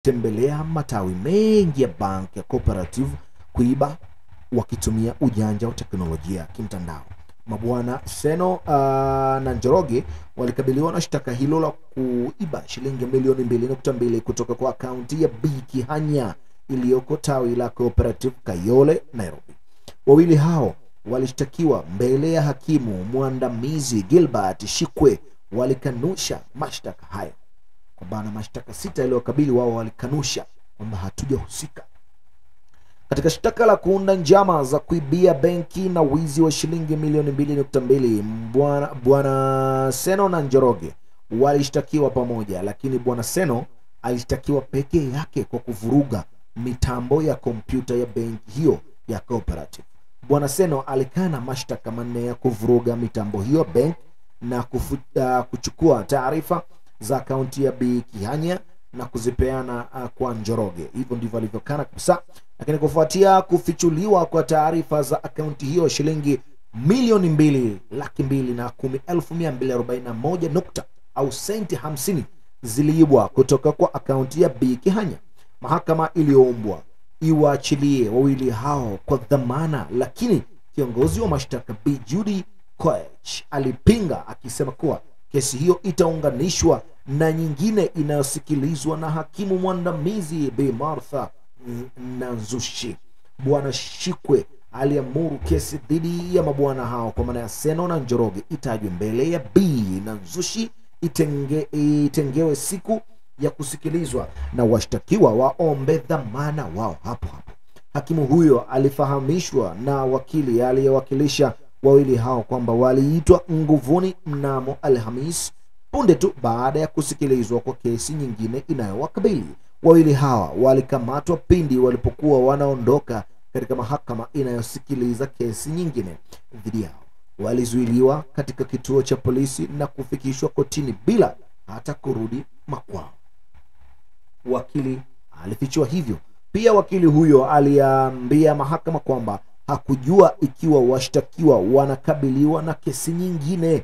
tembelea matawi mengi ya bank ya Cooperative kuiba wakitumia ujanja wa teknolojia ya kimtandao. Mabwana Seno uh, na Njoroge walikabiliwa na shtaka hilo la kuiba shilingi milioni mbili nukta mbili kutoka kwa akaunti ya B Kihanya iliyoko tawi la Cooperative Kayole, Nairobi. Wawili hao walishtakiwa mbele ya hakimu mwandamizi Gilbert Shikwe, walikanusha mashtaka hayo. Kwa bana mashtaka sita yaliyokabili wao walikanusha kwamba hatujahusika katika shtaka la kuunda njama za kuibia benki na wizi wa shilingi milioni mbili nukta mbili bwana bwana Seno na Njoroge walishtakiwa pamoja, lakini bwana Seno alishtakiwa pekee yake kwa kuvuruga mitambo ya kompyuta ya benki hiyo ya Cooperative. Bwana Seno alikana mashtaka manne ya kuvuruga mitambo hiyo benki na kufu, uh, kuchukua taarifa za akaunti ya Bi Kihanya na kuzipeana uh, kwa Njoroge. Hivyo ndivyo alivyokana kabisa. Lakini kufuatia kufichuliwa kwa taarifa za akaunti hiyo, shilingi milioni mbili laki mbili na kumi elfu mia mbili arobaini na moja nukta au senti hamsini ziliibwa kutoka kwa akaunti ya Bi Kihanya. Mahakama iliyoombwa iwaachilie wawili hao kwa dhamana, lakini kiongozi wa mashtaka Bi Judy Koech alipinga akisema kuwa kesi hiyo itaunganishwa na nyingine inayosikilizwa na hakimu mwandamizi Bi Martha Nanzushi. Bwana Shikwe aliamuru kesi dhidi ya mabwana hao kwa maana ya Seno na Njoroge itajwe mbele ya Bi Nanzushi itenge, itengewe siku ya kusikilizwa na washtakiwa waombe dhamana wao hapo hapo. Hakimu huyo alifahamishwa na wakili aliyewakilisha wawili hao kwamba waliitwa nguvuni mnamo Alhamis punde tu baada ya kusikilizwa kwa kesi nyingine inayowakabili. Wawili hawa walikamatwa pindi walipokuwa wanaondoka katika mahakama inayosikiliza kesi nyingine dhidi yao. Walizuiliwa katika kituo cha polisi na kufikishwa kotini bila hata kurudi makwao. Wakili alifichua hivyo. Pia wakili huyo aliambia mahakama kwamba hakujua ikiwa washtakiwa wanakabiliwa na kesi nyingine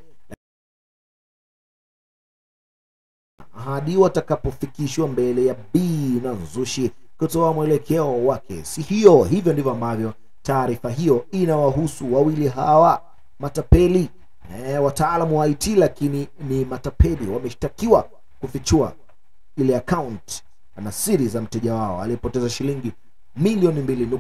hadi watakapofikishwa mbele ya B na Nzushi kutoa mwelekeo wa kesi hiyo. Hivyo ndivyo ambavyo taarifa hiyo inawahusu wawili hawa matapeli, e, wataalamu wa IT lakini ni matapeli. Wameshtakiwa kufichua ile account na siri za mteja wao aliyepoteza shilingi milioni mbili